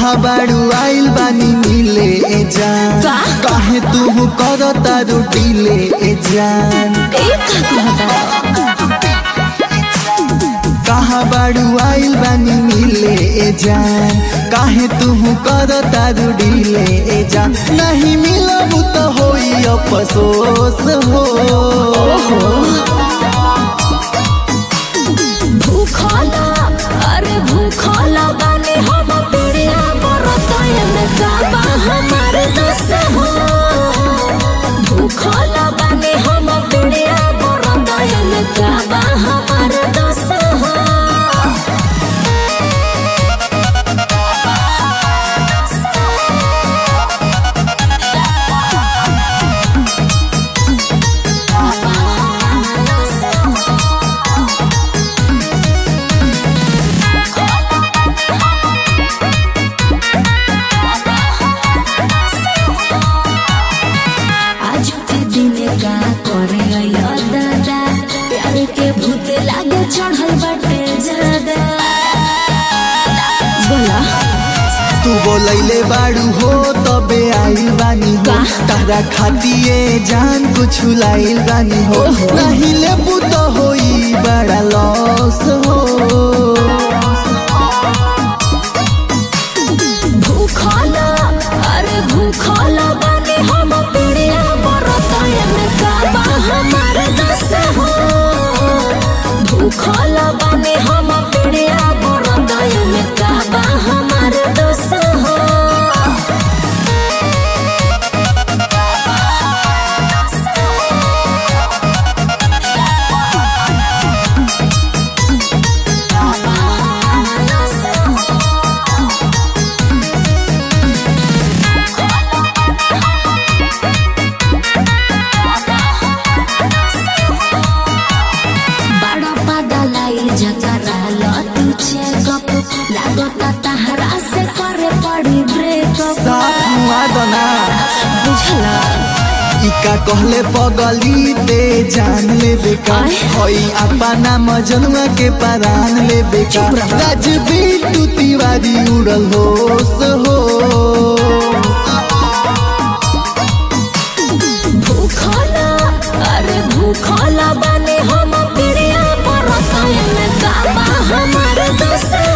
कहा बाड़ू आइल बानी मिले ए जान का? काहे तू कर तारू डीले ए जान एक का कहता कहा बाड़ू आइल बानी मिले ए जान काहे तू कर तारू डीले ए जान नहीं मिलब तो होई अफसोस हो भूखला अरे भूखला बानी हम पीड़िया बरतय में काबा हमार दस हो भूखला बानी हम पीड़िया बरतय में काबा हमार दस हो आज के दिन का करे अइया दादा प्यार के भूत लागे चढ़ल बाटे ज्यादा बोला तू बोलैले बाड़ू हो तबे आइल बानी हो का? तारा खातिए जान कुछ लाइल बानी हो ओहो। नहीं लेबू तो होई बड़ा लॉस हो भूखला अरे भूखला बानी हम पीड़िया बरतय में काबा हमार दस हो भूखला बानी हम पीड़िया बरतय में काबा हमार दस हो बड़ा पगलाई जकरा लतू चेकअप लागता तहरा से करे पड़ी ब्रेकअप साथ मुआ दना बुझला इका कहले पगली ते जान ले बेका आय। होई अपना मजनुआ के परान ले बेका चुप रह। राजबीर तू तिवारी उड़ल होश हो भूखला अरे भूखला बने हम पीड़िया पर में काबा हमार दस